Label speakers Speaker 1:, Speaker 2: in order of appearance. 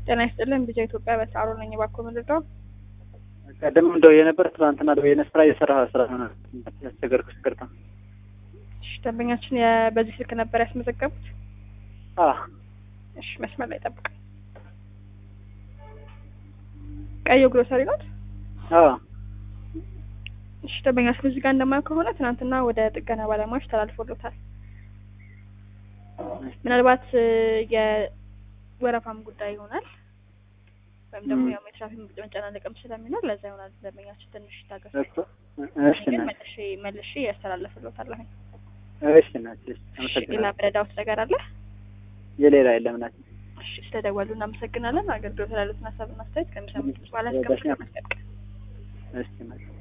Speaker 1: ጤና ይስጥልን ቢጃ ኢትዮጵያ በሳሮ ነኝ። እባክዎ ምንድነው?
Speaker 2: ቀደም እንደው የነበር ትናንትና ደው የነ ስራ የሰራ ስራ ሆነ ያስቸገርኩ ይቅርታ።
Speaker 1: እሺ ደንበኛችን የ- በዚህ ስልክ ነበር ያስመዘገቡት?
Speaker 2: አ
Speaker 1: እሺ መስመር ላይ ጠብቅ። ቀዩ ግሮሰሪ ናት?
Speaker 2: አ
Speaker 1: እሺ ደንበኛችን እዚህ ጋር እንደማየው ከሆነ ትናንትና ወደ ጥገና ባለሙያዎች ተላልፎሎታል። ምናልባት እ፣ የወረፋም ጉዳይ ይሆናል ወይም ደግሞ
Speaker 2: ም።
Speaker 1: ያው የትራፊክ መጨናነቅም ስለሚኖር ለዛ ይሆናል ደንበኛችን ትንሽ ታገሱ።
Speaker 2: እኮ እሺ
Speaker 1: ግን
Speaker 2: እናት
Speaker 1: መልሼ መልሼ ያስተላልፍሎታል።
Speaker 2: እሺ እናት እሺ
Speaker 1: ሌላ
Speaker 2: አመሰግናለሁ።
Speaker 1: ምረዳውት ነገር አለ?
Speaker 2: የሌላ የለም እናት
Speaker 1: እሺ ስለደወሉ እናመሰግናለን። አገልግሎት ላሉትን ሀሳብና አስተያየት ከሚሰሙት በኋላ እስከ
Speaker 2: በጣም
Speaker 1: መስቀል
Speaker 2: እሺ እናት